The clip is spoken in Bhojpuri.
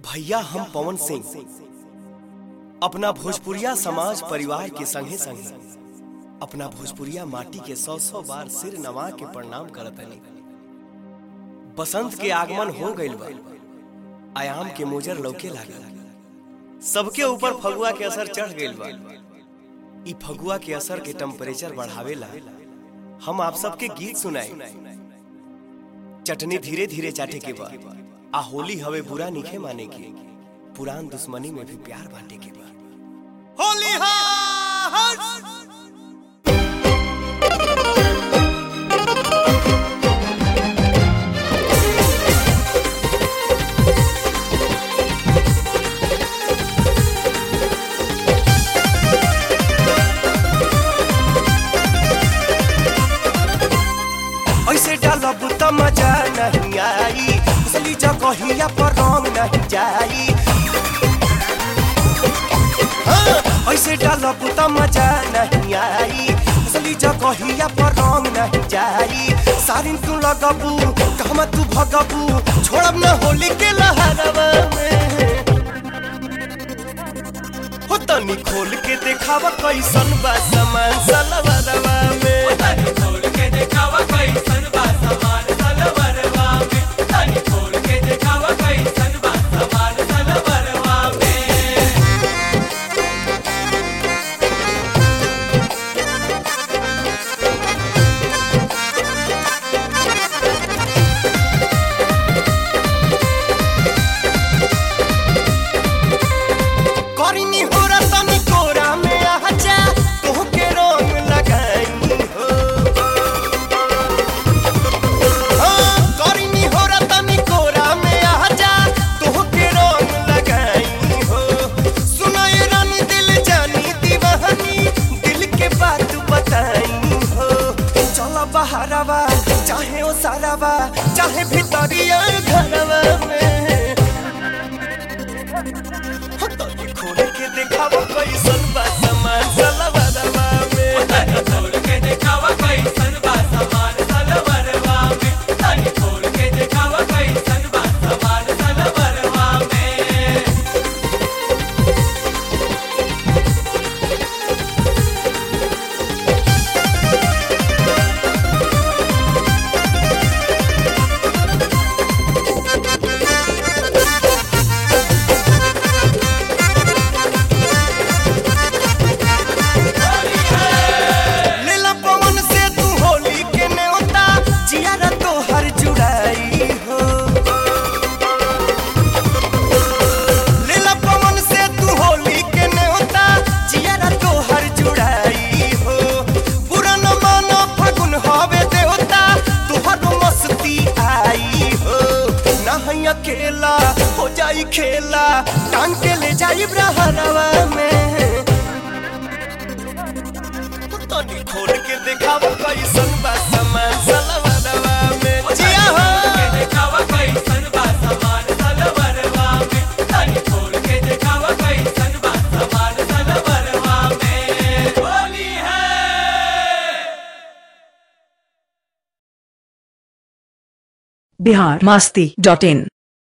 भैया हम पवन सिंह अपना भोजपुरिया समाज परिवार के संगे संगे अपना भोजपुरिया माटी के सौ सौ बार सिर नवा के प्रणाम करत हनी बसंत के आगमन हो गइल बा आयाम के मोजर लौके लागल सबके ऊपर फगुआ के असर चढ़ गइल बा ई फगुआ के असर के टेम्परेचर बढ़ावेला हम आप सबके गीत सुनाई चटनी धीरे धीरे चाटे के बा आ होली हवे बुरा निखे माने के पुरान दुश्मनी में भी प्यार बांटे के बा होली हा ऐसे डालब त मजा नहीं आई असली जगहिया पर रंग नहीं जाई हाँ, ऐसे डालब त मजा नहीं आई असली जगहिया पर रंग नहीं जाई सारिन तू लगबू कहमा तू भगबू छोड़ब न होली के लहरवा में हो तनी खोल के देखावा कैसन बा सामान सलवरवा में करिनी हो तनी कोरा में आजा तोह के रंग लगाई हो हाँ, करिनी हो तनी कोरा में आजा तोह के रंग लगाई हो सुनाए रानी दिल जानी दीवानी दिल के बात बताई हो चला बहारवा चाहे ओ सारावा चाहे भीतरिया घरवा में तनी खोल के देखावा कैसन बा सामान सलवरवा में लीला पवन से तू होली के न्योता जियारा तो हर जुड़ाई हो लीला पवन से तू होली के न्योता जियारा तो हर जुड़ाई हो पूरा न मानो फगुन हवे देवता तुहर मस्ती आई हो ना है अकेला हो जाई खेला टांग के ले जाई ब्रहरवा में तनी खोल के देखावा कैसन बा सामान सलवरवा में जिया हो बिहार मास्ती डॉट इन